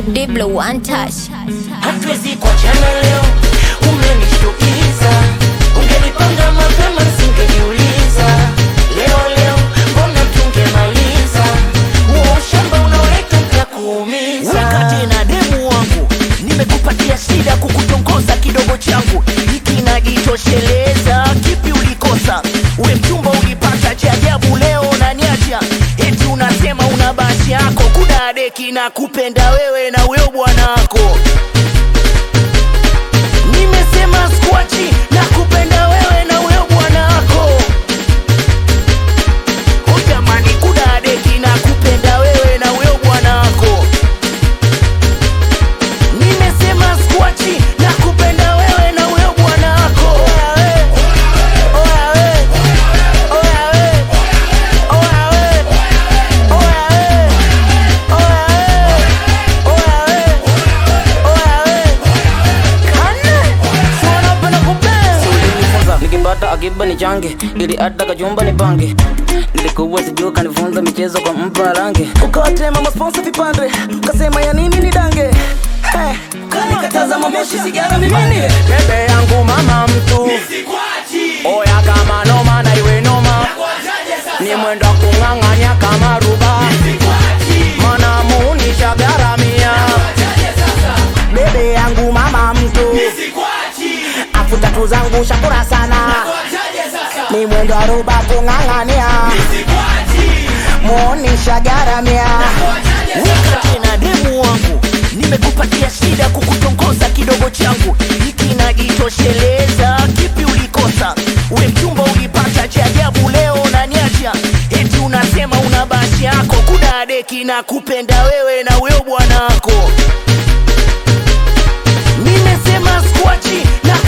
Diblo one touch. hatuwezi kuachana leo, umenishtukiza. Ungenipanga mapema singejiuliza. Leo leo mbona tungemaliza huo ushamba unaoleta utakuumiza. wakati na demu wangu nimekupatia shida kukutongoza kidogo changu hiki najitosheleza kipi ulikosa we mchumba ulipata cha ajabu leo unaniacha eti unasema una basi yako kuna deki na kupenda wewe na weo bwana wako nimesema skwachi na kupenda wewe na weo bwana wako Oh jamani kuna deki na kupenda wewe na weo bwana wako nimesema skwachi na kupenda wewe na wewe bwana wako Oya we, oya we, oya we, oya we, oya we, oya we, oya we, oya we. Kane, si wanapenda kupenda. ulinifunza nikipata akiba ni change ili hata kachumba ni pange nilikuwa sijuu kanifunza michezo kwa mpa range ukawatema masponsa vipande ukasema ya nini ni dange hey, kanikataza mamoshi sigara mimini bebe yangu mama mtu oya kama noma na iwe noma ni mwendo wa kung'ang'anya kama ruba mana muunisha garamia bebe yangu mama mtu afu tatu zangu shakura sana ni mwendo wa ruba kung'ang'ania muonisha garamia wakati na demu wangu nimekupatia shida kukutongoza kidogo changu hiki najitosheleza kipi ulikosa we mchumba ulipata cha ajabu leo unaniacha eti unasema una basi yako kuna deki na kupenda wewe na weo bwana wako nimesema skwachi na